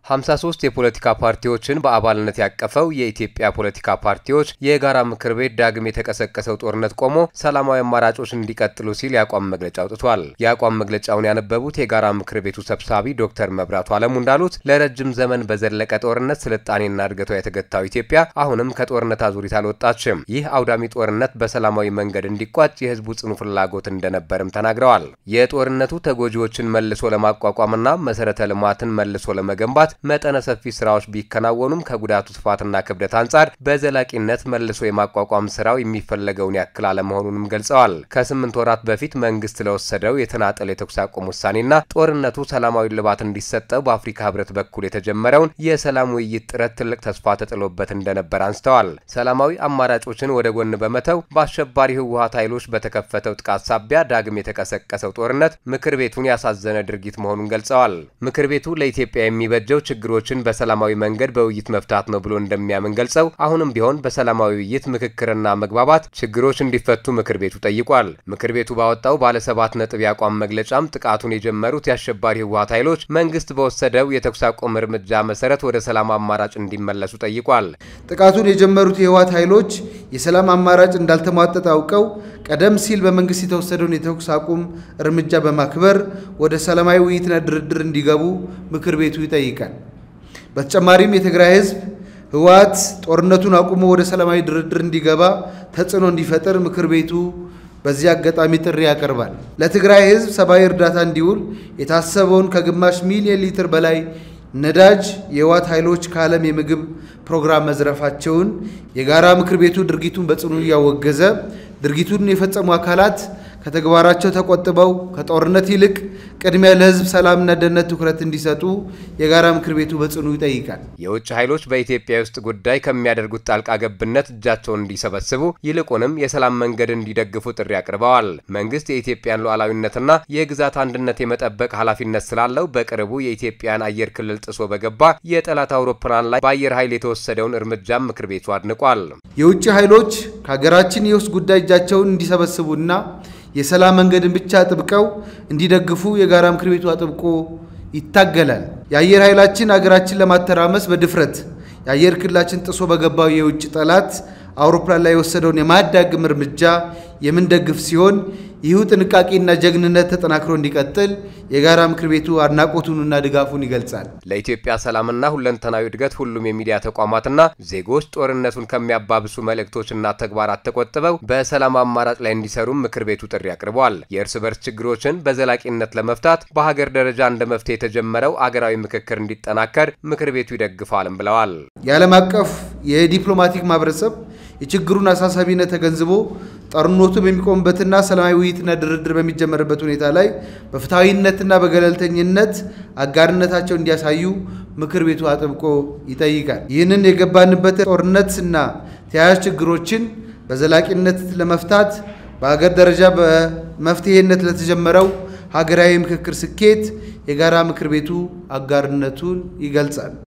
53 የፖለቲካ ፓርቲዎችን በአባልነት ያቀፈው የኢትዮጵያ ፖለቲካ ፓርቲዎች የጋራ ምክር ቤት ዳግም የተቀሰቀሰው ጦርነት ቆሞ ሰላማዊ አማራጮች እንዲቀጥሉ ሲል የአቋም መግለጫ አውጥቷል። የአቋም መግለጫውን ያነበቡት የጋራ ምክር ቤቱ ሰብሳቢ ዶክተር መብራቱ አለሙ እንዳሉት ለረጅም ዘመን በዘለቀ ጦርነት ስልጣኔና እድገቷ የተገታው ኢትዮጵያ አሁንም ከጦርነት አዙሪት አልወጣችም። ይህ አውዳሚ ጦርነት በሰላማዊ መንገድ እንዲቋጭ የህዝቡ ጽኑ ፍላጎት እንደነበርም ተናግረዋል። የጦርነቱ ተጎጂዎችን መልሶ ለማቋቋምና መሰረተ ልማትን መልሶ ለመገንባት መጠነ ሰፊ ስራዎች ቢከናወኑም ከጉዳቱ ስፋትና ክብደት አንጻር በዘላቂነት መልሶ የማቋቋም ስራው የሚፈለገውን ያክል አለመሆኑንም ገልጸዋል። ከስምንት ወራት በፊት መንግስት ለወሰደው የተናጠል የተኩስ አቁም ውሳኔና ጦርነቱ ሰላማዊ ልባት እንዲሰጠው በአፍሪካ ህብረት በኩል የተጀመረውን የሰላም ውይይት ጥረት ትልቅ ተስፋ ተጥሎበት እንደነበር አንስተዋል። ሰላማዊ አማራጮችን ወደ ጎን በመተው በአሸባሪ ህወሀት ኃይሎች በተከፈተው ጥቃት ሳቢያ ዳግም የተቀሰቀሰው ጦርነት ምክር ቤቱን ያሳዘነ ድርጊት መሆኑን ገልጸዋል። ምክር ቤቱ ለኢትዮጵያ የሚበጀው ችግሮችን በሰላማዊ መንገድ በውይይት መፍታት ነው ብሎ እንደሚያምን ገልጸው አሁንም ቢሆን በሰላማዊ ውይይት ምክክርና መግባባት ችግሮች እንዲፈቱ ምክር ቤቱ ጠይቋል። ምክር ቤቱ ባወጣው ባለ ሰባት ነጥብ የአቋም መግለጫም ጥቃቱን የጀመሩት የአሸባሪ ህወሀት ኃይሎች መንግስት በወሰደው የተኩስ አቁም እርምጃ መሰረት ወደ ሰላም አማራጭ እንዲመለሱ ጠይቋል። ጥቃቱን የጀመሩት የህወሀት ኃይሎች የሰላም አማራጭ እንዳልተሟጠጠ አውቀው ቀደም ሲል በመንግስት የተወሰደውን የተኩስ አቁም እርምጃ በማክበር ወደ ሰላማዊ ውይይትና ድርድር እንዲገቡ ምክር ቤቱ ይጠይቃል። በተጨማሪም የትግራይ ህዝብ ህወሀት ጦርነቱን አቁሞ ወደ ሰላማዊ ድርድር እንዲገባ ተጽዕኖ እንዲፈጥር ምክር ቤቱ በዚህ አጋጣሚ ጥሪ ያቀርባል። ለትግራይ ህዝብ ሰብአዊ እርዳታ እንዲውል የታሰበውን ከግማሽ ሚሊዮን ሊትር በላይ ነዳጅ የህወሀት ኃይሎች ከዓለም የምግብ ፕሮግራም መዝረፋቸውን የጋራ ምክር ቤቱ ድርጊቱን በጽኑ እያወገዘ ድርጊቱን የፈጸሙ አካላት ከተግባራቸው ተቆጥበው ከጦርነት ይልቅ ቅድሚያ ለህዝብ ሰላምና ደህንነት ትኩረት እንዲሰጡ የጋራ ምክር ቤቱ በጽኑ ይጠይቃል። የውጭ ኃይሎች በኢትዮጵያ ውስጥ ጉዳይ ከሚያደርጉት ጣልቃ ገብነት እጃቸውን እንዲሰበስቡ ይልቁንም የሰላም መንገድ እንዲደግፉ ጥሪ አቅርበዋል። መንግስት የኢትዮጵያን ሉዓላዊነትና የግዛት አንድነት የመጠበቅ ኃላፊነት ስላለው በቅርቡ የኢትዮጵያን አየር ክልል ጥሶ በገባ የጠላት አውሮፕላን ላይ በአየር ኃይል የተወሰደውን እርምጃም ምክር ቤቱ አድንቋል። የውጭ ኃይሎች ከሀገራችን የውስጥ ጉዳይ እጃቸውን እንዲሰበስቡና የሰላም መንገድን ብቻ አጥብቀው እንዲደግፉ የጋራ ምክር ቤቱ አጥብቆ ይታገላል። የአየር ኃይላችን አገራችን ለማተራመስ በድፍረት የአየር ክልላችን ጥሶ በገባው የውጭ ጠላት አውሮፕላን ላይ የወሰደውን የማያዳግም እርምጃ የምንደግፍ ሲሆን ይህ ጥንቃቄና ጀግንነት ተጠናክሮ እንዲቀጥል የጋራ ምክር ቤቱ አድናቆቱንና ድጋፉን ይገልጻል። ለኢትዮጵያ ሰላምና ሁለንተናዊ እድገት ሁሉም የሚዲያ ተቋማትና ዜጎች ጦርነቱን ከሚያባብሱ መልእክቶችና ተግባራት ተቆጥበው በሰላም አማራጭ ላይ እንዲሰሩም ምክር ቤቱ ጥሪ አቅርቧል። የእርስ በርስ ችግሮችን በዘላቂነት ለመፍታት በሀገር ደረጃ እንደ መፍትሄ የተጀመረው አገራዊ ምክክር እንዲጠናከር ምክር ቤቱ ይደግፋልም ብለዋል። የዓለም አቀፍ የዲፕሎማቲክ ማህበረሰብ የችግሩን አሳሳቢነት ተገንዝቦ ጦርነቱ በሚቆምበትና ሰላማዊ ውይይትና ድርድር በሚጀመርበት ሁኔታ ላይ በፍትሐዊነትና በገለልተኝነት አጋርነታቸው እንዲያሳዩ ምክር ቤቱ አጥብቆ ይጠይቃል። ይህንን የገባንበት ጦርነትና ተያያዥ ችግሮችን በዘላቂነት ለመፍታት በሀገር ደረጃ በመፍትሄነት ለተጀመረው ሀገራዊ ምክክር ስኬት የጋራ ምክር ቤቱ አጋርነቱን ይገልጻል።